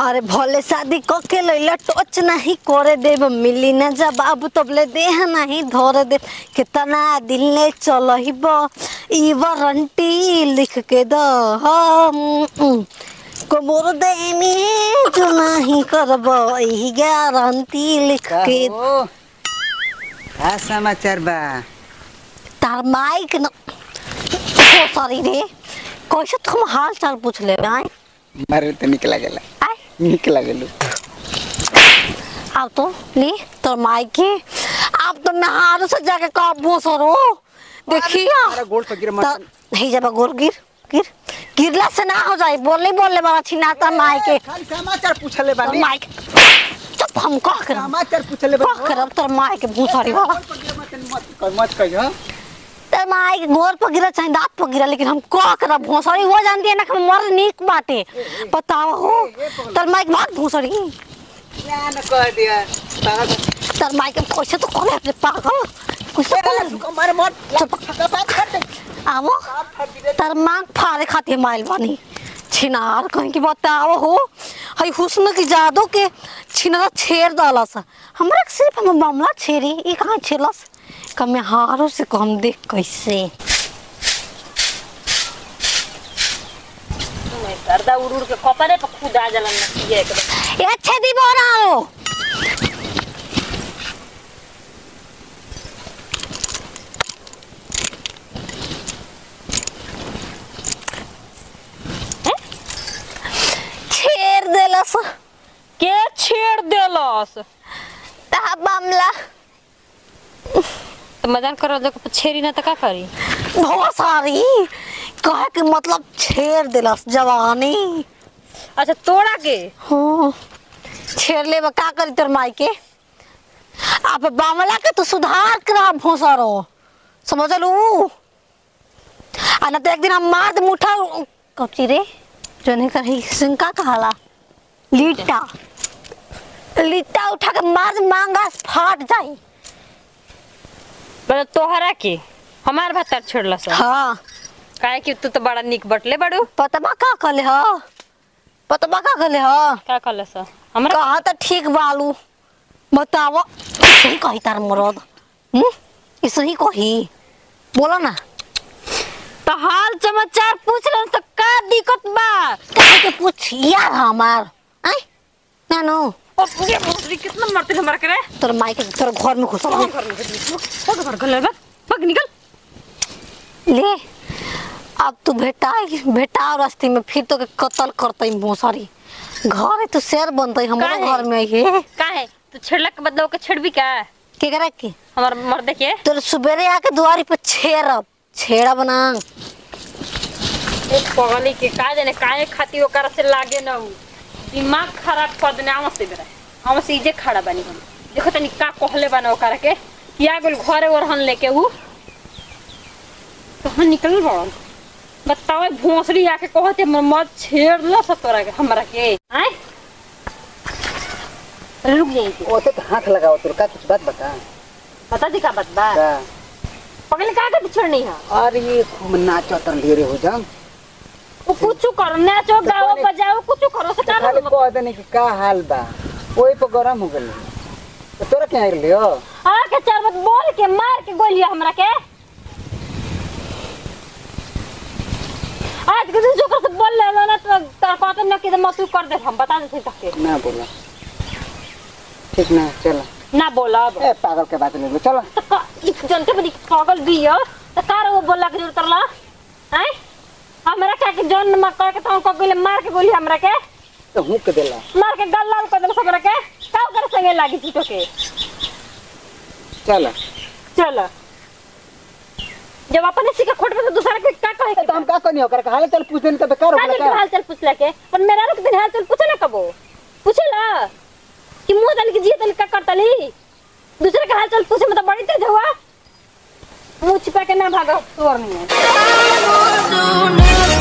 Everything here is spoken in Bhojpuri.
अरे भले शादी क के लैला टच नहीं करे देब मिली न जा बाबू तबले देह नहीं धरे दे कितना दिल ने चलहिब ई वारंटी लिख के द हम कमर देनी जो नहीं करब ई गारंटी लिख के हो का समाचार बा तार माइक न सॉरी रे कैसे तुम हाल चाल पूछ ले आए मारे तो निक लागेला आए निक लागेलू अब तो ली तो मायके अब तो मैं हारों से जाके काबू सरो देखिए अरे गोल पर गिर मत ही जब गोर गिर गिर गिरला से ना हो जाए बोले बोले बाबा छिनाता मायके खाली समाचार पूछले तो बानी मायके चुप हम कह कर समाचार पूछले कह कर तो मायके भूसारी बाबा मत मत कहियो तो मायके गोर पर गिरा चाहे दांत पर गिरा लेकिन हम कह कर भूसारी हो जानती है ना कि मर नीक बाटे बताओ हो तर मायके भाग भूसारी या न कह दिया पागल तर मायके कैसे तो करे अपने पागल कैसे तेरा करे सुको मारे मत चुप। का बात कर दे आवो तार मांग फाड़े खातिर माइल बानी छिनार कहीं की बताओ हो हई हुस्न की जादू के छिनरा छेड़ डालस हमरा के सिर्फ हम मामला छेड़ी ई कहाँ छेलस कमे हारो से कम देख कैसे गर्दा उड़ उड़ के कपड़े पर खुद आ जलन नसिए एकदम ए छेदी बनाओ छेड़ देलस के छेड़ देलस ता मामला तो मजाक करो जो छेड़ी ना तो का करी बहुत सारी कहे के मतलब छेड़ दिलस जवानी अच्छा तोड़ा के हाँ छेड़ ले का करी तोर माई के अब बामला के तो सुधार करा भोसरो समझलू आ ना तो एक दिन हम मार दे मुठा कौची रे जो नहीं कर सिंका कहाला लीटा लीटा उठा के मार दे मांगा फाट जाई मतलब तोहरा के हमार भत्तर छेड़लस हाँ काहे कि तू तो बड़ा निक बटले बड़ू पतबा का कले ह पतबा का कले ह का कहलस हमरा कहा तो ठीक बालू बताओ सही कही तार मरद हम्म ऐसे ही कही बोलो ना तो हाल समाचार पूछ रहे तो का दिक्कत बा कहे के पूछ यार हमार आई ना नो ओ ये भोसड़ी कितना मरते हमरा करे तोर माई के तोर घर में घुसल है। घर में घर घर घर भाग निकल ले अब तू भेटा भेटा रास्ते में फिर तो के कत्ल करते मोसरी घर है तो शेर बनते हमारे काहे? घर में ये का है तू छेड़ला के बदला ओके छेड़बी का के करे के हमार मर्दे के तोर सुबेरे आके दुआरी पे छेड़ब छेड़ा बना एक पगली के का जाने काहे खाती ओकर से लागे न उ दिमाग खराब कर देने आवा से बेरा हम से इजे खड़ा बानी हम देखो तनी का कहले बाना ओकर के किया गेल घरे ओरहन लेके उ तो हम निकल बड़न बताओ भोसड़ी आके कहते म- मत छेड़ लो सब तोरा के हमरा के आय रुक जाई ओते तो हाथ लगाओ तोर का कुछ बात बता पता दी का बात बा का पगले का के छेड़नी है अरे ये खूब नाचो तर ढेरे हो जा वो कुछ करो नाचो गाओ बजाओ कुछ करो से खाली का कह देने कि का हाल बा ओही पर गरम हो गेल तो तोरा क्या आइल लियो आके चार बात बोल के मार के गोलिया हमरा के आज के दिन जोकर से बोल ले ना तो तार कहते ना कि मत कर दे हम बता देते तक के ना बोला ठीक ना चलो ना बोलब ए पागल के बात ले लो चलो तो का इस जनते बड़ी पागल भी है तो कार वो बोला के जरूरत रला हैं हमरा का के जन में कह के तो को गोली मार के गोली हमरा के तो हूँ के देला मार के गल लाल कर दे हमरा के का कर संगे लागी छी तो के चलो चल जब अपन इसी के खोट में तो दूसरा के का कहे तो हम का करनी हो कर हाल चल पूछ देने तो बेकार हो का गया दिन हाल चाल पूछला के पर मेरा रुक दिन हाल चाल पूछे ना कबो पूछेला कि मुंह दल के जिए दल का करतली दूसरे के हाल चाल पूछे में तो बड़ी तेज हुआ मुंह छिपा के ना भागो तोर नहीं है सुने